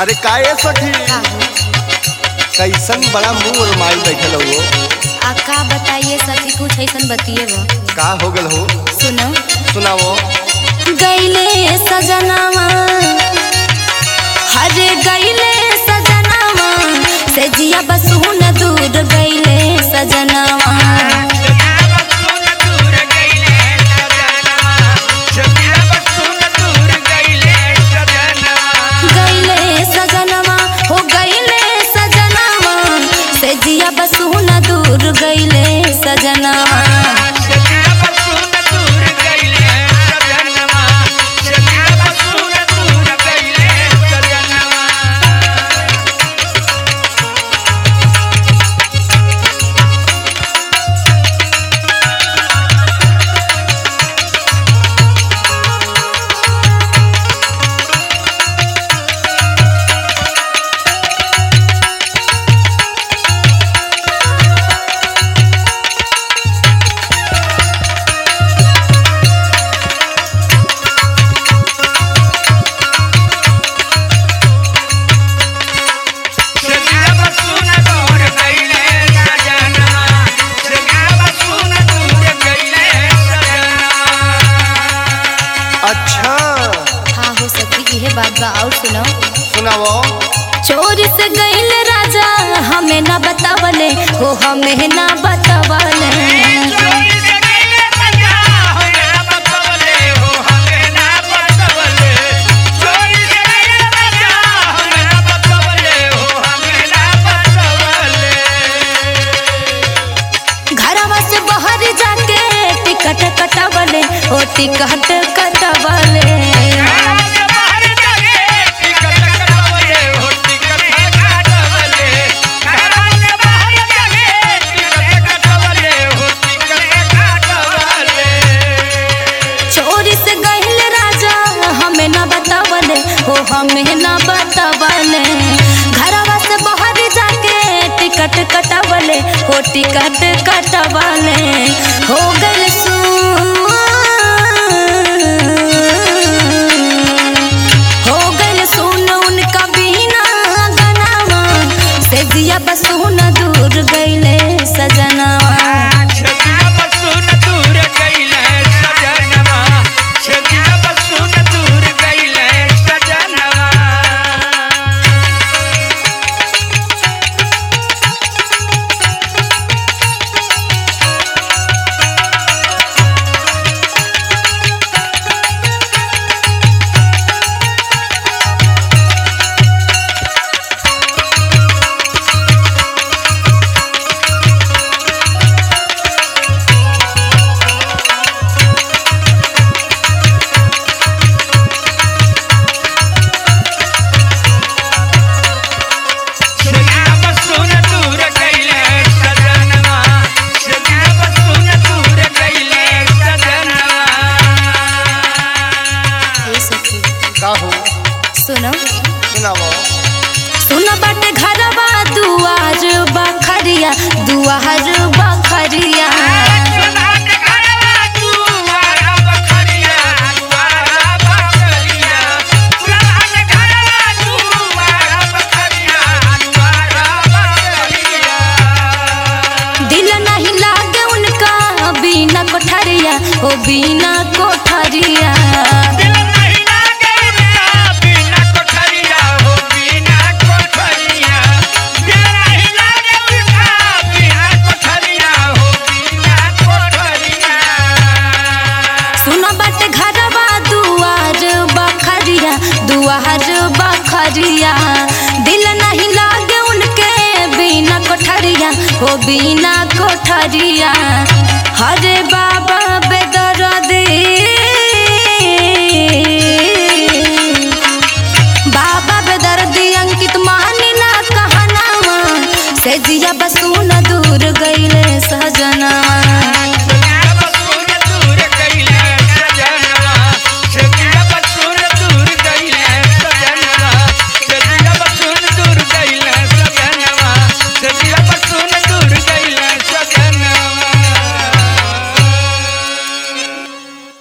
अरे काहे सखी का हो कैसन बड़ा मुंह और माइल बैठल हो आ का बताइए सखी कुछ ऐसन बतिए वो का हो गल हो सुनो सुनाओ गईले सजनावा हरे गईले सजनावा से जिया बसुन दूर गईले सजनावा गईले सजनवा हो गईले सजनवा से जिया बसुन दूर गईले सजनवा अच्छा हाँ हो सकी यह बात बा और सुनो सुनाओ चोरी से गईल राजा हमें ना बतावले हो हमें ना बतावले घरवा से बाहर जाके टिकट कटावले हो टिकट कटावले चोरी से गईल राजा हमें ना बतावले हो हमें ना बतावले घरवा से बाहर जाके टिकट कटावले हो टिकट कटावले हो गइल सुन हो गइल सुन उनका बिना गनावा से जिया बसुन दूर गइले सजनावा हे सखी का हो सुनो सुनाओ सुन बाटे घरवा दुआर बखरिया दुआर बखरिया दिल नहीं लागे उनका बिना कोठरिया ओ बिना कोठरिया सुन बाटे घरवा दुआर बखरिया दुआर बखरिया दिल नहीं लागे उनके बिना कोठरिया ओ बिना कोठरिया हरे बाबा बेदरदी